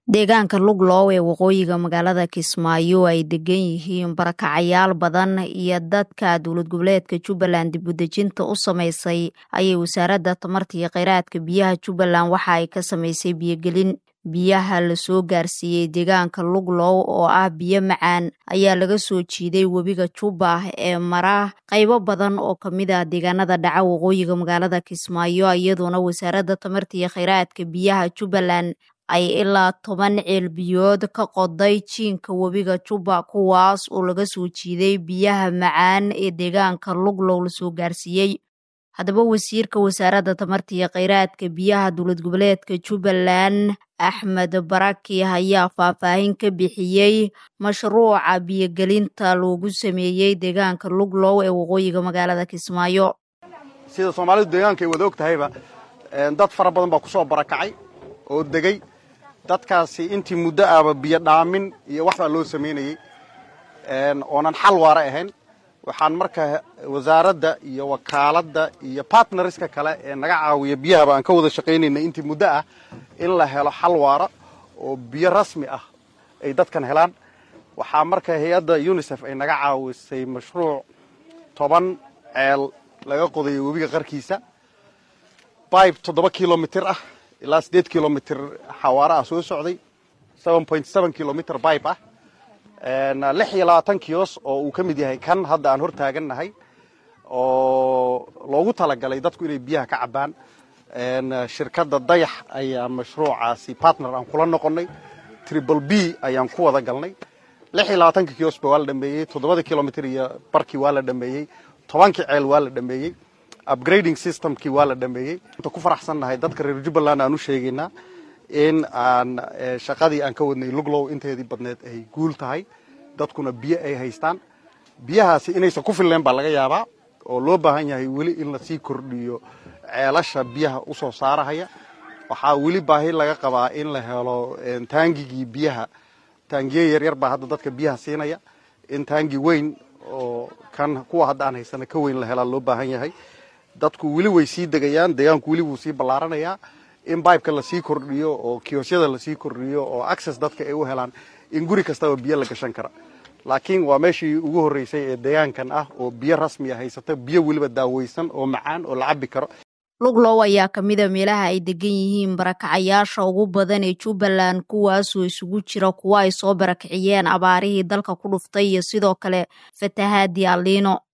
deegaanka luglow ee waqooyiga magaalada kismaayo ay degan yihiin barakacayaal badan iyo dadka dowlad goboleedka jubbaland dibudejinta u samaysay ayay wasaaradda tamarta iyo kheyraadka biyaha jubbaland waxa ay ka samaysay biyogelin biyaha lasoo gaarsiiyey deegaanka luglow oo ah biyo macaan ayaa laga soo jiiday webiga jubba ee mara qaybo badan oo kamid ah deegaanada dhaca waqooyiga magaalada kismaayo iyadoona wasaaradda tamarta iyo kheyraadka biyaha jubbaland ay ilaa toban ceel biyood ka qoday jiinka webiga jubba kuwaas oo laga soo jiiday biyaha macaan ee deegaanka luglow lasoo gaarsiiyey haddaba wasiirka wasaaradda tamarta iyo kheyraadka biyaha dowlad goboleedka jubbaland axmed baraki ayaa faahfaahin ka bixiyey mashruuca biyogelinta loogu sameeyey deegaanka luglow ee waqooyiga magaalada kismaayo sida soomaalidu deegaanka ay wada og tahayba dad fara badan baa kusoo barakacay oo degay dadkaasi intii muddo ahba biyo dhaamin iyo waxbaa loo samaynayey oonan xal waara ahayn waxaan marka wasaaradda iyo wakaaladda iyo bartnariska kale ee naga caawiya biyahaba aan ka wada shaqaynayna intii muddo ah in la helo xal waara oo biyo rasmi ah ay dadkan helaan waxaa marka hay-adda unisef ay naga caawisay mashruuc toban ceel laga qodayo webiga qarkiisa bibe toddoba kilomitr ah ilaa siddeed kilomitr xawaare ah soo socday seven point seven kilomitr bibe ah lix iyo labaatan kiyos oo uu ka mid yahay kan hadda aan hor taagannahay oo loogu talagalay dadku inay biyaha ka cabbaan shirkadda dayax ayaa mashruucaasi partner aan kula noqonnay triple b ayaan ku wada galnay lix iyo labaatanka kiyosba waa la dhameeyey toddobada kilomitr iyo barkii waa la dhameeyey tobankii ceel waa la dhameeyey upgrading systemkii waa la dhameeyey inta ku faraxsannahay dadka reer jubbaland aan u sheegaynaa in aan shaqadii aan ka wadnay luglow inteedii badneed ay guul tahay dadkuna biyo ay haystaan biyahaasi inaysan ku filleen baa laga yaabaa oo loo baahan yahay weli in lasii kordhiyo ceelasha biyaha usoo saarahaya waxaa weli baahi laga qabaa in la helo taangigii biyaha taangiye yaryar baa hadda dadka biyaha siinaya in taangi weyn oo kan kuwa hadda aan haysana ka weyn la helaa loo baahan yahay dadku weli way sii degayaan deegaanku weli wuu sii ballaaranayaa in bibeka lasii kordhiyo oo kiyosyada lasii kordhiyo oo access dadka ay u helaan in guri kastaba biyo la gashan kara laakiin waa meeshii ugu horreysay ee deegaankan ah oo biyo rasmiya haysata biyo weliba daaweysan oo macaan oo la cabbi karo luglow ayaa ka mid a meelaha ay degan yihiin barakacayaasha ugu badan ee jubbaland kuwaasoo isugu jira kuwa ay soo barakiciyeen abaarihii dalka ku dhuftay iyo sidoo kale fatahaadii aliino